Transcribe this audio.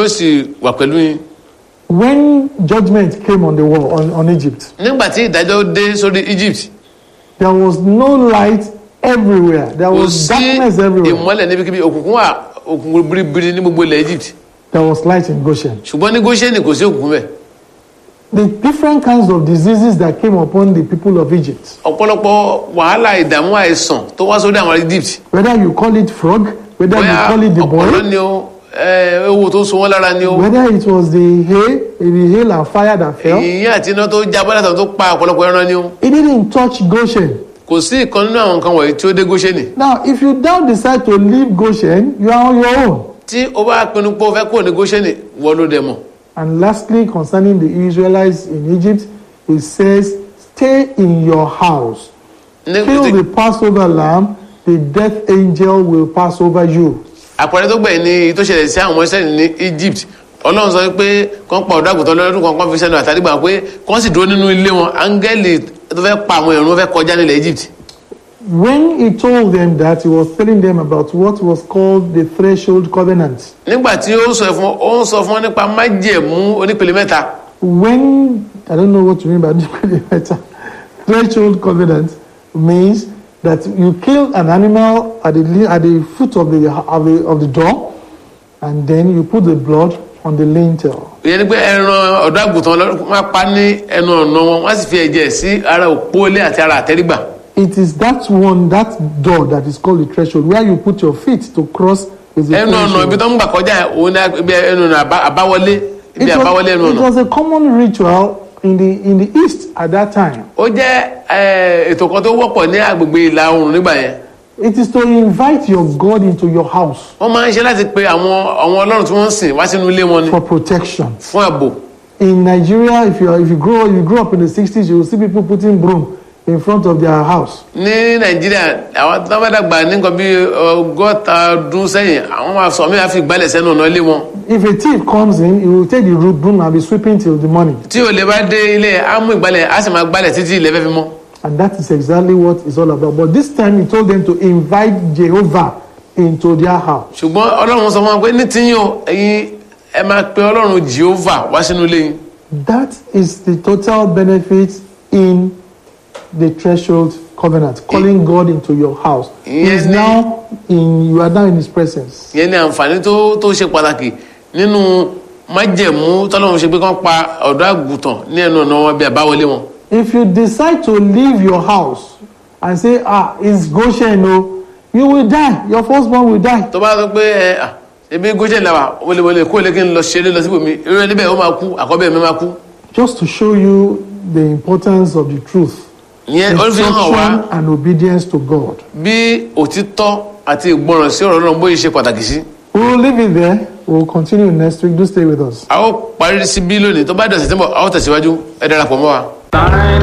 ó sì wà pẹ̀lú yín When judgment came on the world, on, on Egypt, nígbà tí ìdájọ́ dé sórí Egypt there was no light everywhere. There kò was sí darkness everywhere. ìmọ́lẹ̀ níbikíbi òkùnkùn wà òkùnkùn biribiri ní gbogbo ilẹ̀ Egypt There was light in Goshen. ṣùgbọ́n ní Góṣẹ́nì kò sí òkùnkùn bẹ́ẹ̀ The different kinds of diseases that came upon the people of Egypt, ọ̀pọ̀lọpọ̀ wàhálà ìdààmú àìsàn tó wá sórí àwọn Egypt whether you call it frog, whether you bóyá call it the ọ̀pọ̀lọ́ boy, ni o ẹ, ewu tó so wọ́n lára ni o whether it was the hail, the hail and fire that fell, ìyìn àti iná tó jábọ́ látàrí tó pa ọ̀pọ̀lọpọ̀ ẹran ni o it didn't touch Goshen. kò sí ìkan nínú àwọn nǹkan wọ̀nyí tí ó dé Góṣẹ́nì Now, if you now decide to leave Goshen, you are on your own. tí o bá pinnu pé o fẹ́ kúrò ní Góṣẹ́nì wọ́n ló dẹ̀ mọ̀ And lastly, concerning the Israelites in Egypt, it says, Stay in your house. Ní- Kill tí- the Passover lamb, the death angel will pass over you. àpẹẹrẹ tó gbẹ̀yìn ni èyí tó ṣẹlẹ̀ sí àwọn ọmọ Ísírẹ́lì ní Egypt Ọlọ́run sọ pé kán pa ọ̀dọ́ àgùntàn lọ́dún kan kán fi sẹ́nu àtàrígbà pé kán sì dúró nínú ilé wọn áńgẹ́lì tó fẹ́ pa àwọn ẹ̀rùn fẹ́ kọjá nílẹ̀ Egypt When he told them that, he was telling them about what was called the threshold covenant. nígbà tí ó sọ fún ó ń sọ fún wọn nípa májẹ̀mú onípele mẹ́ta When, I don't know what you mean by the threshold covenant, means that you kill an animal at the, li- at the foot of the, of, the, of the door, and then you put the blood on the lintel. ìyẹn ni pé ẹran ọ̀dọ́ àgùntàn lọ́dún máa pa ní ẹnu ọ̀nà wọn wọ́n sì fi ẹ̀jẹ̀ sí ara òpó ilé àti ara àtẹ́rígbà It is that one, that door that is called the threshold, where you put your feet to cross is the ẹnu ọ̀nà ibi threshold. tó ń gbà kọjá yẹn, òun ní ibi ẹnu ọ̀nà àbá- àbáwọlé It ibi àbáwọlé was, ẹnu it ọ̀nà was a common ritual in the, in the East at that time. ó jẹ́ eh, ètò kan tó wọ́pọ̀ ní agbègbè ìlà oòrùn nígbà yẹn It is to invite your God into your house wọ́n máa ń ṣe láti pe àwọn àwọn ọlọ́run tí wọ́n ń sìn wá sínú ilé wọn ni for protection. fún ààbò In Nigeria, if you, are, if you, grow, you grew up in the 60s, you will see people putting broom in front of their house. ní nàìjíríà àwọn tó bá dàgbà ní nǹkan bí ọgọ́ta ọdún sẹ́yìn àwọn máa sọ mí àfi ìgbálẹ̀ sẹ́nu ọ̀nà ilé wọn If a thief comes in, he will take the root broom and be sweeping till the morning. tí olè bá dé ilé á mú ìgbálẹ̀ á sì máa gbálẹ̀ títí ilẹ̀ fẹ́ fi mọ́ And that is exactly what it's all about. But this time, he told them to invite Jehovah into their house. ṣùgbọ́n ọlọ́run sọ fún wọn pé ní tíyín o ẹ̀yin ẹ máa pe ọlọ́run jehovah wá sínú ilé yín That is the total benefit in the threshold covenant, calling God into your house. He is Yes, ni- now in, you are now in his presence. yẹn ní àǹfààní tó tó ṣe pàtàkì nínú májẹ̀mú tọ́lọ́run ṣe pé kán pa ọ̀dọ́ àgùntàn ní ẹnu ọ̀nà wọn bí àbáwọlé wọn If you decide to leave your house and say, ah, it's Goshen, no, you will die. Your firstborn will die. tó bá sọ pé ẹ à ebi goshen làwà wọléwọlé kó lè kí n lọ ṣeré lọ síbòmí irú ẹni bẹ́ẹ̀ ó máa kú àkọ́bẹ̀ mi máa kú Just to show you the importance of the truth, ìyẹn ó fi hàn wá instruction and obedience to God. bí òtítọ́ àti ìgbọràn sí ọ̀rọ̀ náà bóyá ṣe pàtàkì sí. We will leave it there. We will continue next week. Do stay with us. a ó parí sí bí lónìí tó bá dọ̀sẹ̀ tí mo a ó tẹ̀síwájú ẹ darapọ̀ mọ́ wa.